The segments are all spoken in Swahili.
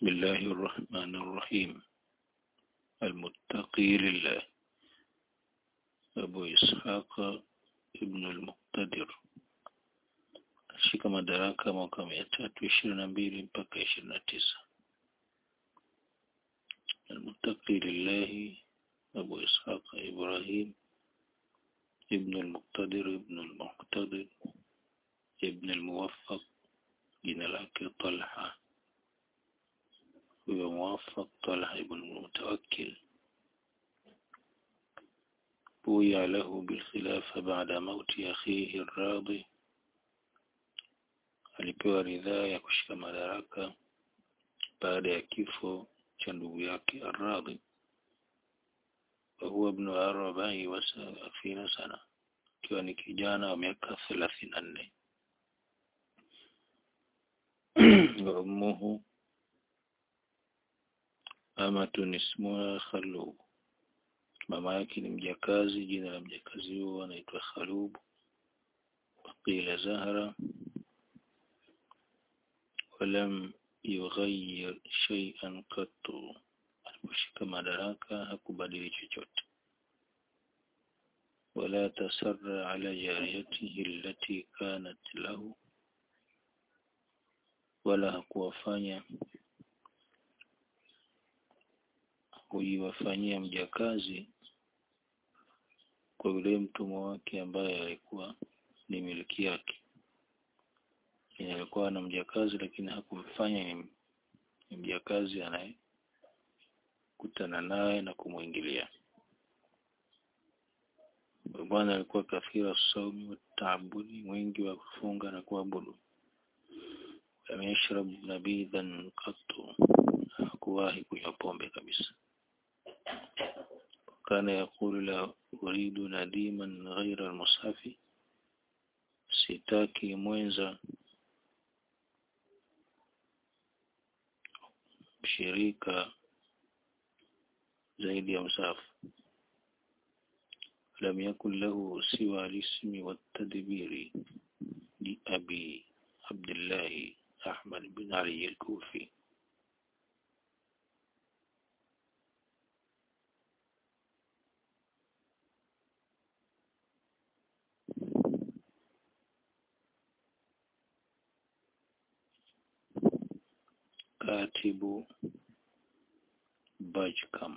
بسم الله الرحمن الرحيم المتقي لله أبو إسحاق ابن المقتدر ashika madaraka mwaka mia tatu ishirini na mbili mpaka ishirini na tisa المتقي لله أبو إسحاق إبراهيم ابن المقتدر ابن المقتدر ابن الموفق jina lake Talha huyo muwafaq Talha ibn Mutawakkil بويع له بالخلافة بعد موت أخيه الراضي alipewa ridhaa ya kushika madaraka baada ya kifo cha ndugu yake Ar-Radhi huwa ibn arobaini wa thelathini sana akiwa ni kijana wa miaka thelathini na nne wa ummuhu amatun ismuha Khalub mama yake ni mjakazi jina la mjakazi huo anaitwa Khalub qila Zahra ولم يغير شيئا قط aliposhika madaraka hakubadili chochote ولا تسر على جاريته التي كانت له wala hakuwafanya kuiwafanyia mjakazi kwa yule mtumwa wake ambaye alikuwa ni miliki yake yenye alikuwa na mjakazi lakini hakumfanya ni, ni mjakazi anayekutana naye na kumwingilia bwana alikuwa kathira saumi wa taabudi mwingi wa kufunga na kuabudu lam yashrab nabidhan qattu hakuwahi kunywa pombe kabisa kana yaqulu la uridu nadiman ghaira almushafi sitaki mwenza shirika zaidi ya msafu lam yakun lahu siwa alismi والتدبير لأبي عبد الله أحمد بن علي الكوفي katibu Bajkam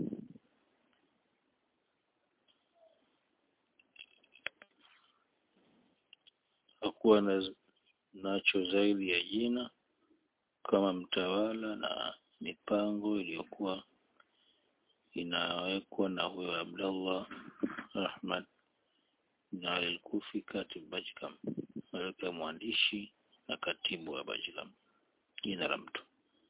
hakuwa na nacho zaidi ya jina kama mtawala na mipango iliyokuwa inawekwa na huyo Abdullah Ahmad na al-Kufi katib Bajkam alikuwa mwandishi na katibu wa Bajkam jina la mtu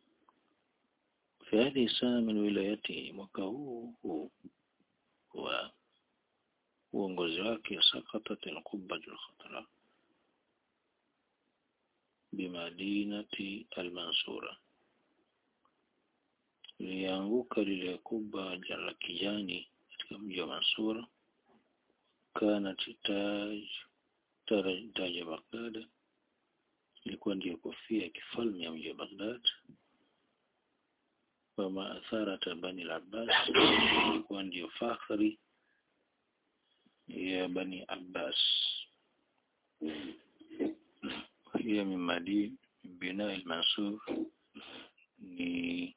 في هذه السنة من ولايته mwaka huu huu wa uongozi wake sakatat al-qubba al-khatra bimadinati al-mansura lianguka lile kubwa la kijani katika mji wa Mansura kana taj taja Baghdad ilikuwa ndiyo kofia ya kifalme ya mji wa Baghdad wama atharata bani al-Abbas ilikuwa ndiyo fakhri ya bani Abbas hiya min madin bina al-Mansur ni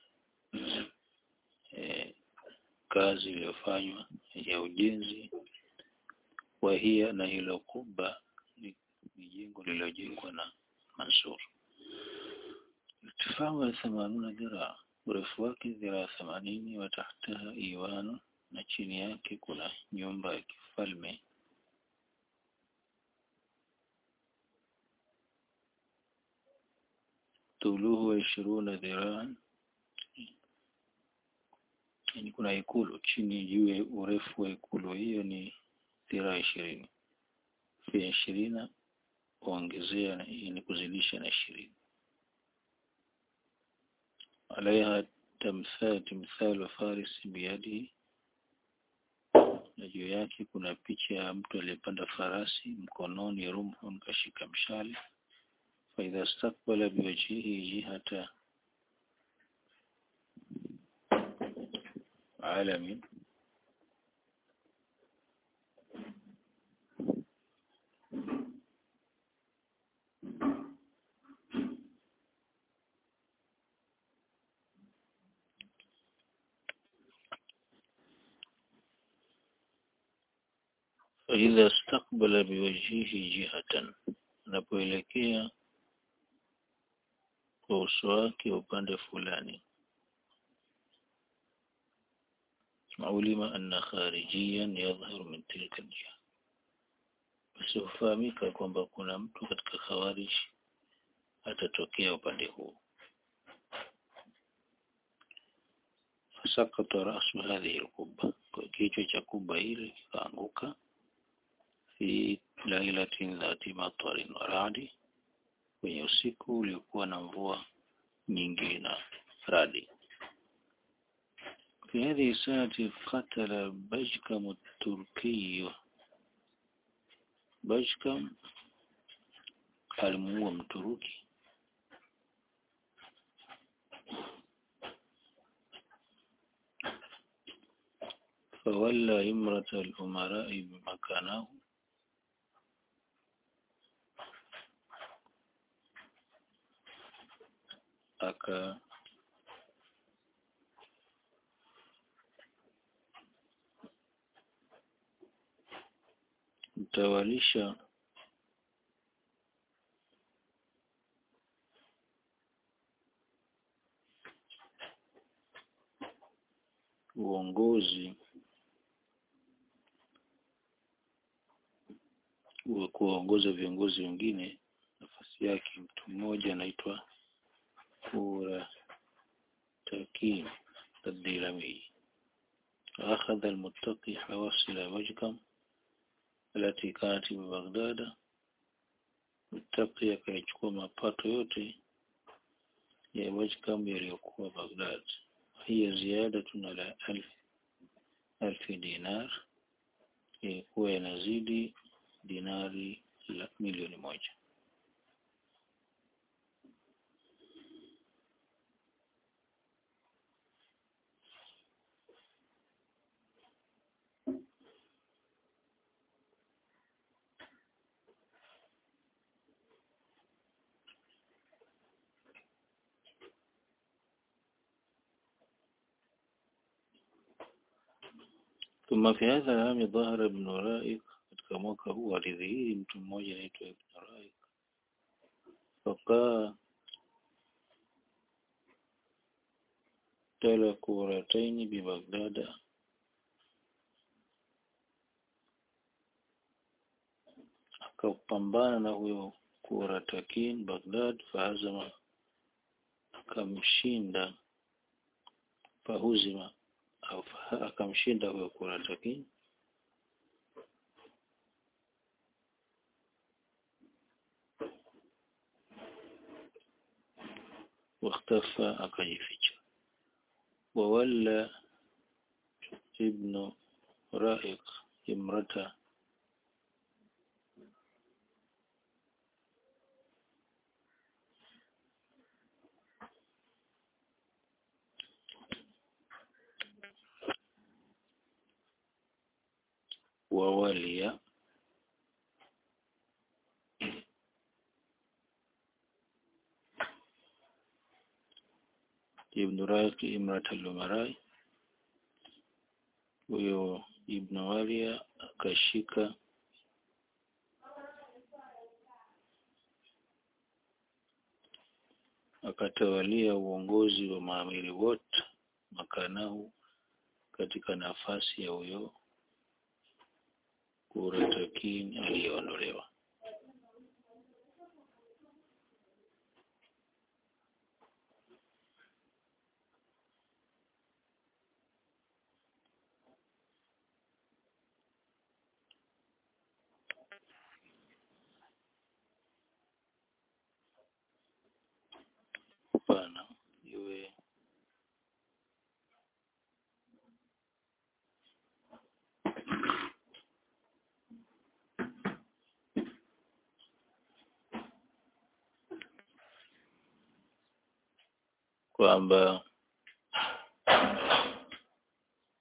eh, kazi iliyofanywa ya ujenzi wa hiya na hilo kubwa ni, ni jengo lililojengwa na Mansur irtifaa ya 80 dhiraa urefu wake dhiraa themanini wa tahtaha iwanu na chini yake kuna nyumba ya kifalme tuluhu wa ishiruna dhiraan yani kuna ikulu chini juu ya urefu wa ikulu hiyo ni dhiraa ishirini fia ishirina kuongezea ni kuzidisha na ishirini عليها تمثال تمثال فارس بيده na juu yake kuna picha ya mtu aliyepanda farasi mkononi rumhun kashika mshale faidha stakbala biwajhihi jihata alamin فإذا استقبل بوجهه جهة anapoelekea kwa uso wake upande fulani ulima anna kharijiyan yadhharu min tilka jiha basi hufahamika kwamba kuna mtu katika khawarij atatokea upande huu fasakata rasu hadhihi alqubba kwa kichwa cha kubba hili kikaanguka fi lailatin dhati matarin wa radi kwenye usiku uliokuwa na mvua nyingi na radi في هذه السنة قتل بجكم التركي بجكم alimuua mturuki فولى إمرة الأمراء بمكانه aka mtawalisha uongozi wa kuwaongoza viongozi wengine nafasi yake mtu mmoja anaitwa Kura Takim الديلمي أخذ المتقي حواصل وجكم التي كانت ببغداد متقي akaichukua mapato yote ya Wajkam yaliyokuwa Baghdad hiya ziyadatun ala alf alfi dinar ilikuwa inazidi dinari la milioni moja ثم في هذا العام ظهر ابن رائق katika mwaka huu alidhihiri mtu mmoja anaitwa Ibn Raik fakaa tala kurataini bi Baghdad akapambana na huyo kuratakin Baghdad faazama akamshinda fahuzima au akamshinda huyo kuratakin واختفى akajificha وولى ابن رائق امرته وولي ibn Raqi Imrat al-Umarai huyo Ibn Walia akashika akatawalia uongozi wa maamiri wote makanahu katika nafasi ya huyo Kuratakin aliyeondolewa Hapana, iwe kwamba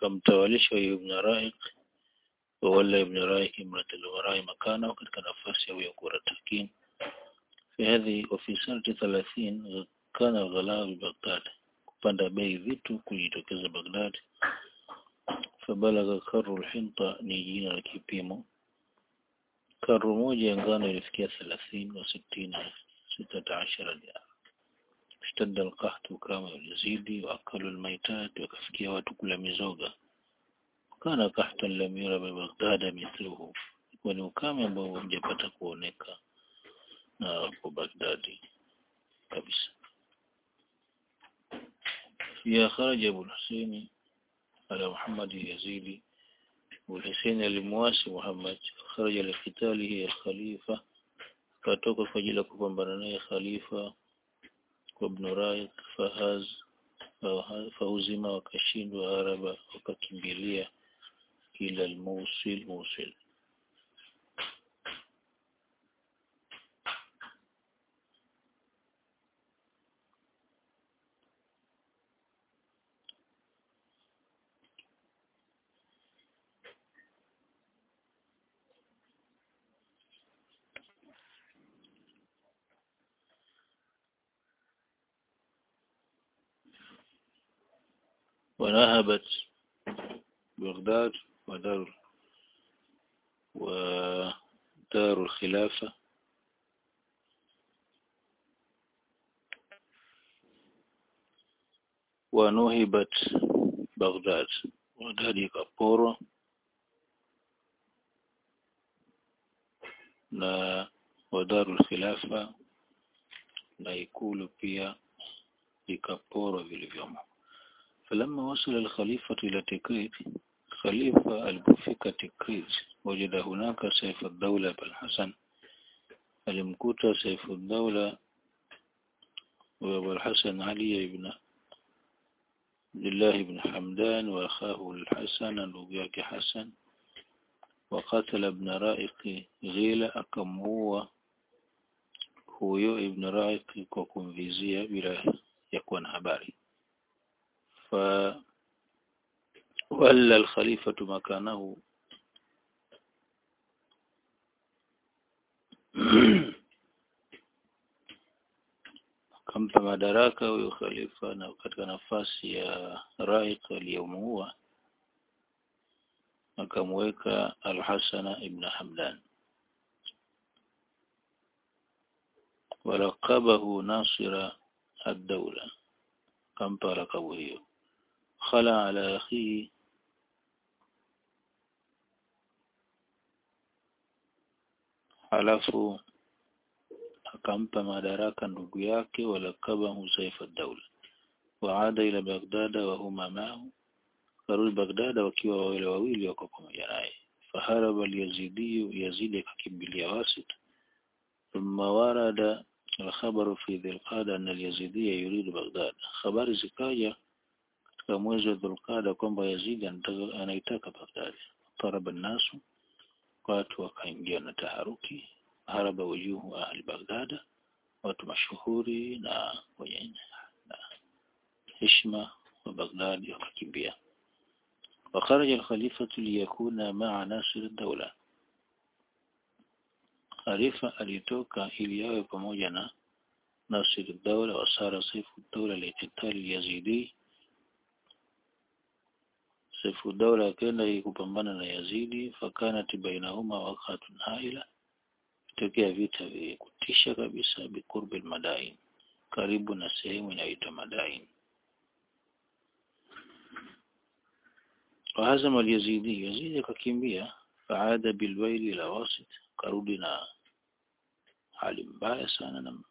akamtawalisha ibn Raik wala ibn Raik imrat al-Warai makana katika nafasi ya huyo Kuratakin في هذه وفي سنة ثلاثين كان الغلاء ببغداد kupanda bei vitu kujitokeza Baghdad fabalagha karru alhinta ni jina la kipimo karru moja ya ngano ilifikia 30 wa 60 16 dinar اشتد القحط كما يزيد واكلوا الميتات وكفكيا watu kula mizoga kana قحطا لم يرى ببغداد مثله ni ukame ambao hujapata kuoneka na hapo Baghdadi kabisa فيها خرج أبو الحسين على محمد اليزيدي والحسين المواسي محمد خرج لقتاله الخليفة katoka kwa ajili ya kupambana naye khalifa kwa ibn Raik fahaz fauzima wakashindwa haraba wakakimbilia ila al-Mosul Mosul ونهبت بغداد ودار ودار الخلافة ونهبت بغداد بغداد ikaporo na wadaru khilafa na ikulu pia ikaporwa vilivyomo فلما وصل الخليفة إلى تكريت خليفة alipofika Tikrit وجد هناك سيف الدولة بالحسن alimkuta سيف الدولة وأبو الحسن علي بن عبد الله بن حمدان وأخاه الحسن نبيك حسن وقتل ابن رائق غيلة أكمهو huyo ibn Raik kwa kumvizia bila ya kuwa na habari فولى الخليفة مكانه akampa madaraka huyo khalifa na katika nafasi ya Raik aliyomuua akamweka Al-Hasana ibn Hamdan walaqabahu nasira ad-dawla akampa lakabu hiyo khala ala akhihi halafu akampa madaraka ndugu yake walakabahu saifa daula waada ila bagdada wa huma ma'ahu karudi bagdada wakiwa wale wawili wako pamoja naye faharaba al-yazidi yazidi akakimbilia wasit thumma warada الخبر في ذي القادة أن اليزيدية يريد بغداد خبر zikaja katika mwezi wa Dhulqada kwamba Yazidi anaitaka Baghdad taraba nasu watu wakaingia na taharuki haraba wujuhu ahli Baghdad watu mashuhuri na wenye na heshima wa Baghdad wakakimbia وخرج الخليفة ليكون مع ناصر الدولة Khalifa alitoka ili awe pamoja na Nasir ad-Dawla wa sara Saifu ad-Dawla liqitali Yazidi Saifu ad-Dawla akaenda kupambana na Yazidi fakanat bainahuma waqatun haila tokea vita vya kutisha kabisa bikurbi al-Madain karibu na sehemu inayoitwa Madain وهزم اليزيدي يزيد akakimbia faada bilwaili ila wasit karudi na hali mbaya sana na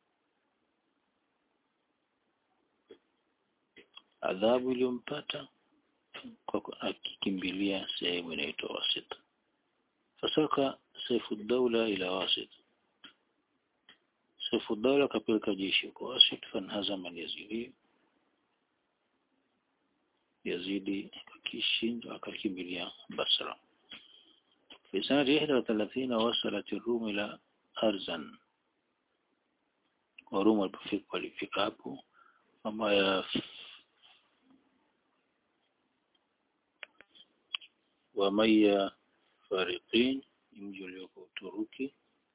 adhabu iliyompata kwa akikimbilia sehemu inaitwa wasit fasaka saifu daula ila wasit saifu daula kapeleka jeshi kwa wasit fanhazama yazidi yazidi akishindwa akakimbilia basra في سنة 31 وصلت الروم إلى أرزن وروم walipofika walifika hapo ama ya wa Maya Fariqin mji ulioko Uturuki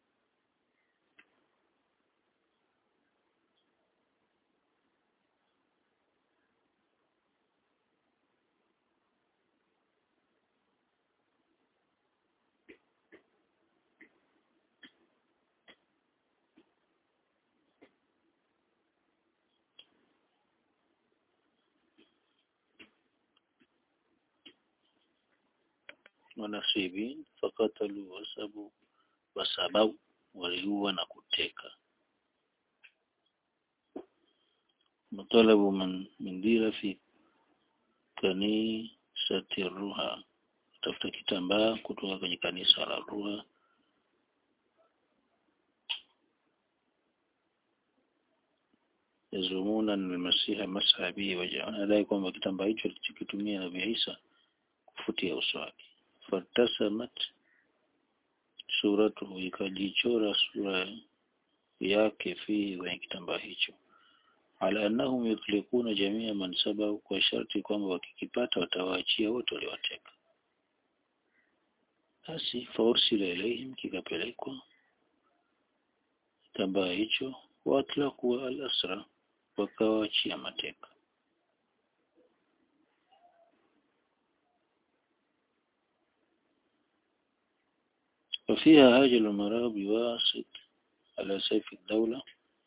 wanasibin fakatalu wasabu wasabau waliua na kuteka matalabu man mindira fi kanisati ruha tafuta kitambaa kutoka kwenye kanisa la ruha yazumuna almasiha masha bihi waja wanadai kwamba kitambaa hicho alichokitumia nabii Isa kufutia uso wake fatasamat suratuhu ikajichora sura yake fi kwenye kitambaa hicho ala annahum yutlikuna jamia man sabau kwa sharti kwamba wakikipata watawaachia wote waliowateka basi faursila ilaihim kikapelekwa kitambaa hicho watlaku al-asra wakawaachia mateka وفيها هاجل المرأة بواسط على سيف الدولة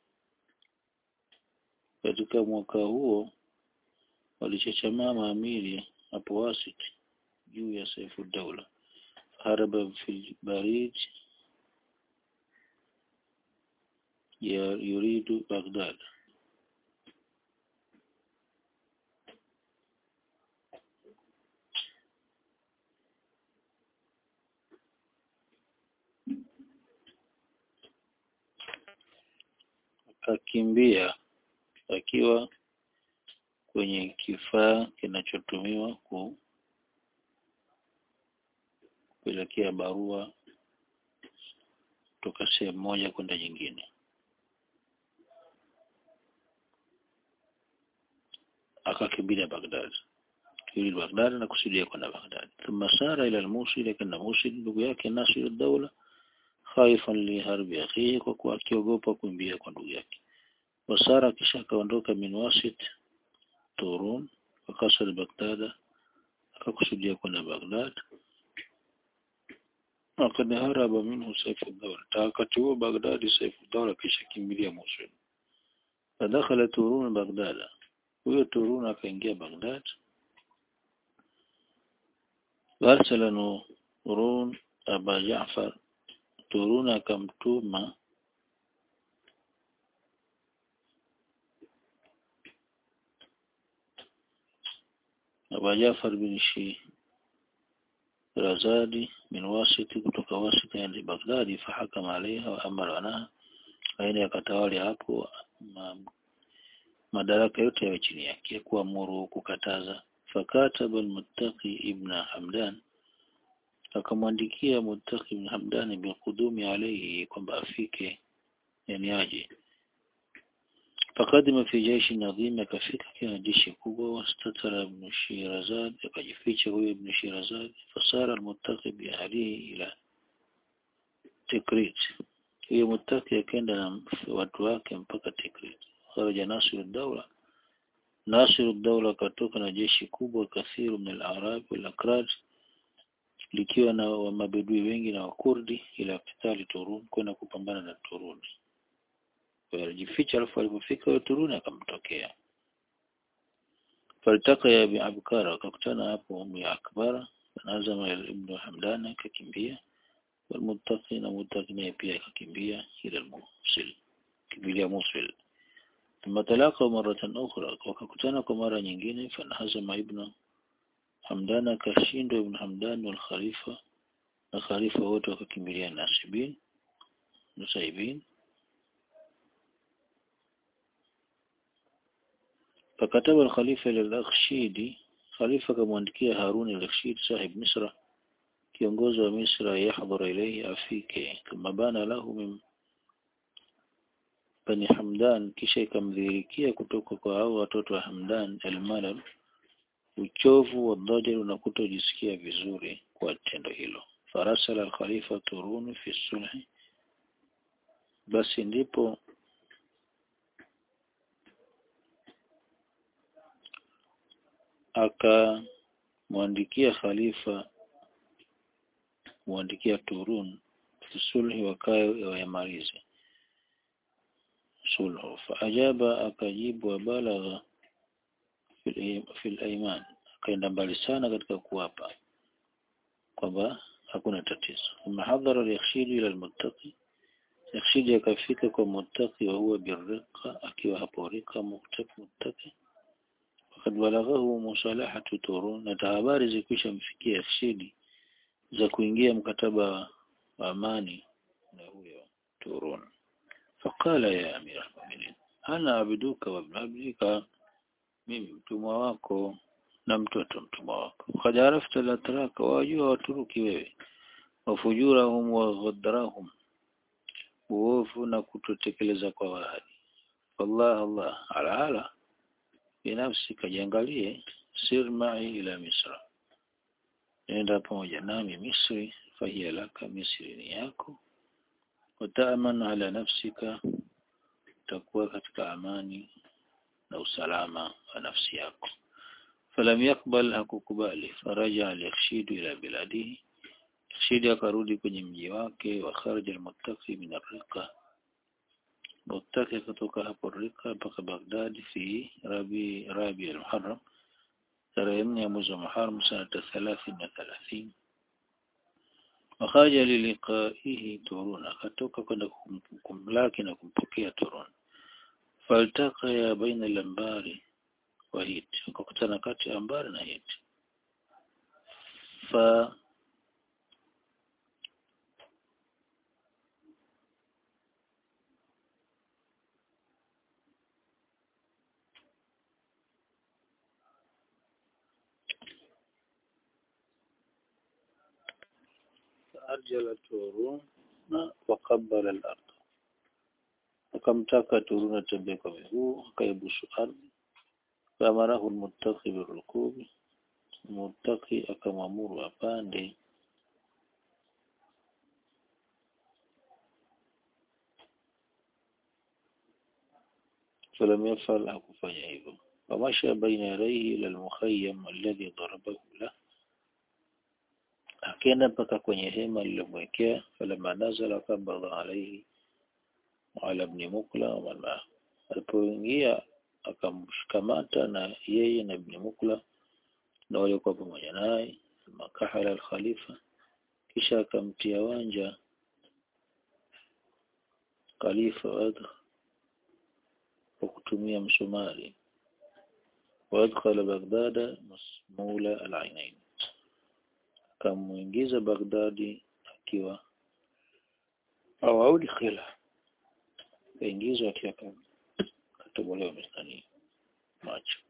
katika mwaka huo walichachamaa maamiri hapo wasit juu ya saifu daula haraba fil barid ya yuridu Baghdad akakimbia akiwa kwenye kifaa kinachotumiwa kupelekea barua kutoka sehemu moja kwenda nyingine. Akakimbilia Baghdad. Yuli Baghdad na kusudia kwenda Baghdad. Thumma sara ila al-Mosul, kana Mosul ndugu yake Nasir ad-Dawla khaifan li harbi akhihi, kwa kuwa akiogopa kuimbia kwa ndugu yake. Wasara kisha akaondoka min wasit Turun wakasal Baghdad, akakusudia kwenda Baghdad. Wakad haraba minhu Saifu Dawla, wakati huo Baghdadi Saifu Dawla kisha kimbilia Mosul. Fadakhala Turun Baghdad, huyo Turun akaingia Baghdad. Warsala Nurun Aba Jaafar, Turun akamtuma Aba Jafar bin Shirazadi min Wasiti kutoka Wasiti hadi Baghdadi fahakama alaiha wa amara wanaha aende akatawali hapo ma, madaraka yote yawe chini yake kuamuru kukataza fakataba almuttaqi ibn Hamdan akamwandikia Muttaqi ibn Hamdan bilqudumi alayhi kwamba afike yani aje fakadima fi jeshi nadhim akafika kina jeshi kubwa wastatara ibn Shirazad akajificha huyo ibn Shirazad fasara almuttaqi bi ahlihi ila Tikrit huyo muttaqi akaenda na watu wake mpaka Tikrit kharaja Nasir ad-Dawla Nasir ad-Dawla katoka na jeshi kubwa kathiru min al-Arab wal Akrad likiwa na wa mabedui wengi na wakurdi ila kitali Turun kwenda kupambana na Turuni alijificha alafu alipofika huyo Turuni akamtokea falitaka ya Abi Abkara akakutana hapo Ummi Akbara nazama ibn Hamdan akakimbia walmuttaqi na muttaqi naye pia akakimbia ila Mosul kimbilia Mosul ثم تلاقوا مرة أخرى wakakutana kwa mara nyingine fanahazama ibn Hamdan akashindwa ibn Hamdan wal Khalifa na Khalifa wote wakakimbilia Nasibin Nusaibin فكتب الخليفة للأخشيدي خليفة كمwandikia Harun al-Rashid sahib Misra kiongozi wa Misra yahdhur ilayhi afike kama bana lahu min bani Hamdan kisha ikamdhihirikia kutoka kwa hao watoto wa Hamdan al-Malal uchovu wa dhajar na kutojisikia vizuri kwa tendo hilo farasala al-khalifa turun fi sulhi basi ndipo akamwandikia khalifa muandikia Turun sulhi wakae wayamalize sulhu faajaba akajibu wabalagha fil aiman akaenda mbali sana katika kuwapa kwamba hakuna tatizo thumma hadhara al-yakhshid ila al-muttaqi yakhshid akafika kwa muttaqi wa huwa birriqa akiwa hapo rika muttaqi muttaqi wakad balaghahu musalahatu turun na habari zikwisha mfikia yakhshidi za kuingia mkataba wa amani na huyo Turun. Faqala ya amira al-mu'minin, ana abiduka wa ibn abdika, mimi mtumwa wako na mtoto mtumwa wako. Qad arafta la taraka, wajua waturuki wewe, wafujurahum wa ghadrahum, uovu na kutotekeleza kwa wahadi. Wallah Allah ala ala binafsi kajiangalie, sir ma'i ila Misra nenda pamoja nami Misri fahiya laka Misri ni yako wataaman ala nafsika utakuwa katika amani na usalama wa nafsi yako falam yakbal hakukubali faraja al-yakhshidu ila biladihi yakhshidi akarudi kwenye mji wake wa kharaja al-muttaqi min ar-riqa muttaqi kutoka hapo rika mpaka Baghdad fi rabi rabi al-muharram tarehe nne ya mwezi wa Muharram sanata thalathini na thalathini wakaja liliqaihi Turun akatoka kwenda kumlaki na kumpokea Turun faltaka ya baina al-ambari wa Hit wakakutana kati ya ambari na Hit fa أرجل تورون وقبل الأرض akamtaka Turun atembee kwa miguu akaibusu ardhi faamarahu almuttaqi birukubi muttaqi akamwamuru apande falam yafal hakufanya hivyo famasha baina yadayhi ila almukhayyam alladhi darabahu lahu akaenda mpaka kwenye hema lililomwekea falama nazala kabadha alaihi ala ibn mukla wa man alipoingia akamshikamata na yeye na ibn mukla na waliokuwa pamoja naye makahala al-khalifa kisha akamtia wanja khalifa wadha kwa kutumia msumari وادخل بغداد مسمول العينين akamuingiza Baghdadi akiwa au audkhila kaingizwa akiwa katobolewa mistani macho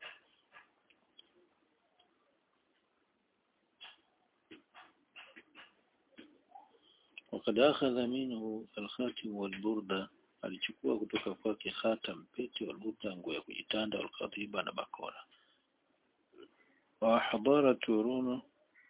وقد أخذ منه الخاتم والبردة alichukua kutoka kwake khatam pete walbuta nguo ya kujitanda walkadhiba na bakora wa hadara turunu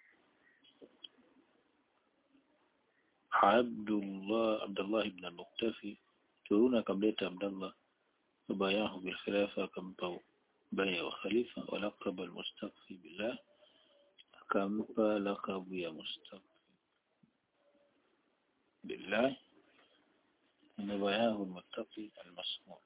Abdullah Abdullah ibn al-Muktafi turuna akamleta Abdullah bayahu bil khilafa akampa baya wa khalifa wa laqaba al-mustaqfi billah akampa laqabu ya mustaqfi billah na bayahu al-muttaqi al-masmur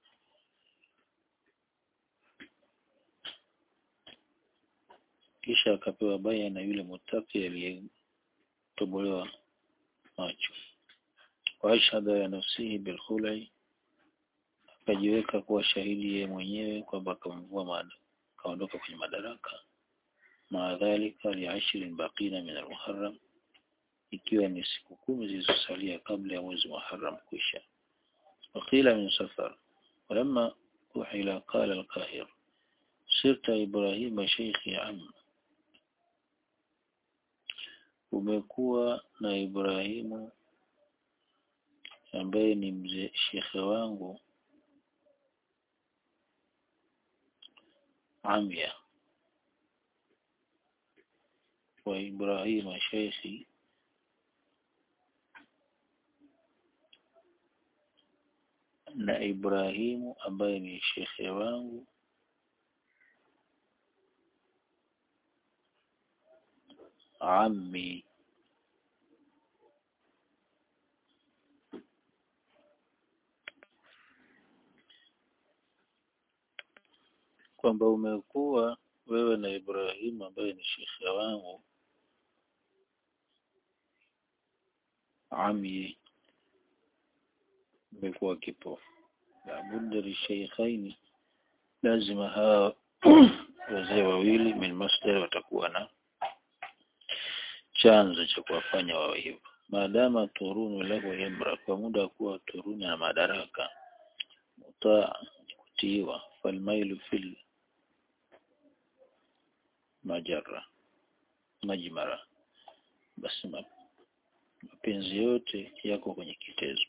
kisha akapewa baya na yule mutaki aliyetobolewa macho waashhada ya nafsihi bilkhulai akajiweka kuwa shahidi yeye mwenyewe kwamba akamvua mada akaondoka kwenye madaraka maadhalika liashirin baqina min almuharram ikiwa ni siku kumi zilizosalia kabla ya mwezi muharram kuisha وقيل من سفر ولما أحيل قال القاهر صرت إبراهيم شيخي عم umekuwa na Ibrahimu ambaye ni mzee shekhe wangu amya wa Ibrahim sheikhi na Ibrahimu ambaye ni shekhe wangu ammi kwamba umekuwa wewe na Ibrahimu ambaye ni shekhe wangu ami umekuwa kipofu labudda lisheikhaini lazima hawa wazee wawili min masdar watakuwa na chanzo cha kuwafanya wawe hivyo maadama turunu lahu imra kwa muda wa kuwa turunu na madaraka mutaa kutiiwa falmailu fil majara majmara basi mapenzi yote yako kwenye kitezo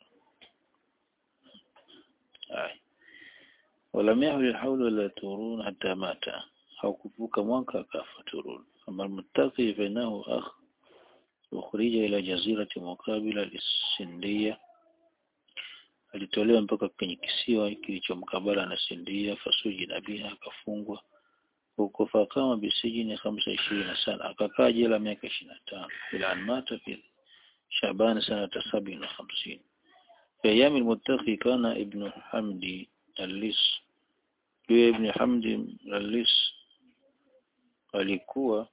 haya ولم يحل الحول ولا تورون حتى مات أو كفوك موانكا كاف تورون أما المتقي فإنه أخ أخرج إلى جزيرة مقابلة للسندية alitolewa mpaka kwenye kisiwa kilichomkabala na Sindia fasuji na biha akafungwa huko fakama bisijini hamsa ishirini na sana akakaa jela miaka ishirini na tano ila anmata fi Shaban sanata sabini na hamsini في أيام المتقي كان ابن حمدي الليس yule ibn Hamdi al-Lis alikuwa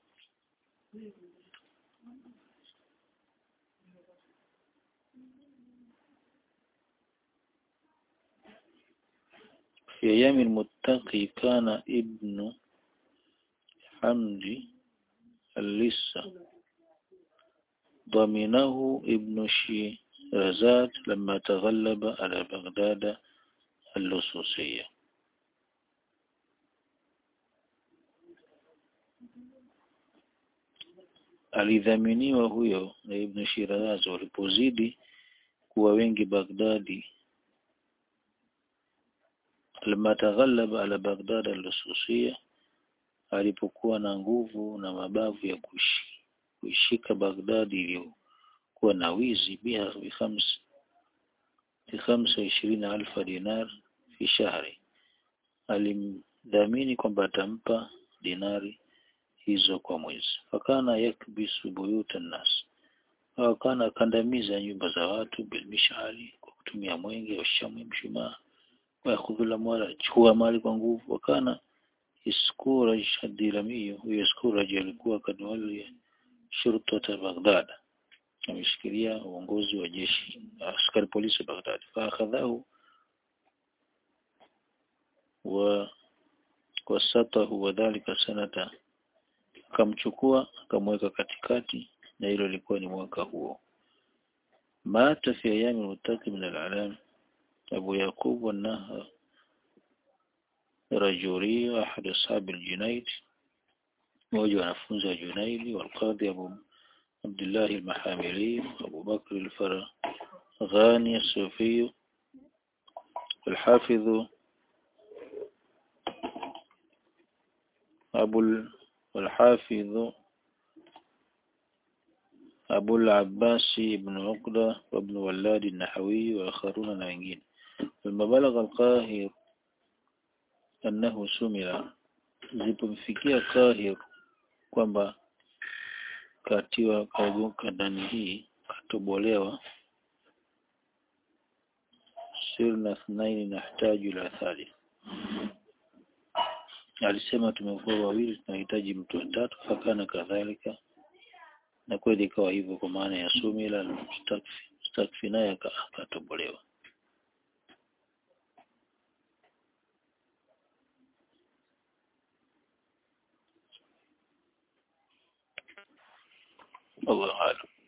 في أيام المتقي كان ابن حمدي الليس ضمنه ابن شيرازات لما تغلب على بغداد اللصوصية alidhaminiwa huyo na Ibn Shiraz walipozidi kuwa wengi Baghdadi lama taghallaba ala Baghdad al-Lususia alipokuwa na nguvu na mabavu ya kuishi kuishika Baghdadi iliyokuwa na wizi biha bi khams bi khamsa ishirini alfa dinar fi shahri alimdhamini kwamba atampa dinari hizo kwa mwezi fakana yakbisu buyuta nas wakana kandamiza nyumba za watu bilmishali kwa kutumia mwenge wa shamu mshumaa wayakhudhula mwala chukua mali kwa nguvu wakana iskura shadilamiyo huyo iskura alikuwa kadwali shurtata Baghdad ameshikilia uongozi wa jeshi askari polisi Baghdad faakhadhahu wa wasatahu wadhalika sanata akamchukua akamweka katikati na hilo lilikuwa ni mwaka huo mata fi ayami mutaki min al-alam Abu Yaqub wanaha rajuri ahad ashab al-Junayd mmoja wa wanafunzi wa Junayd والقاضي Abu Abdullah al-Mahamili Abu Bakr al-Faraghani الصوفي والحافظ أبو والحافظ أبو العباس بن عقدة وابن ولاد النحوي وآخرون نعين لما بلغ القاهر أنه سمر zipomfikia Kahir kwamba katiwa kauguka ndani hii katobolewa sirna thnaini nahtaju ila thalith alisema tumekuwa wawili tunahitaji mtu wa tatu fakana kadhalika na kweli ikawa hivyo kwa maana ya sumila mustakfi mustakfi naye akatobolewa Allah alam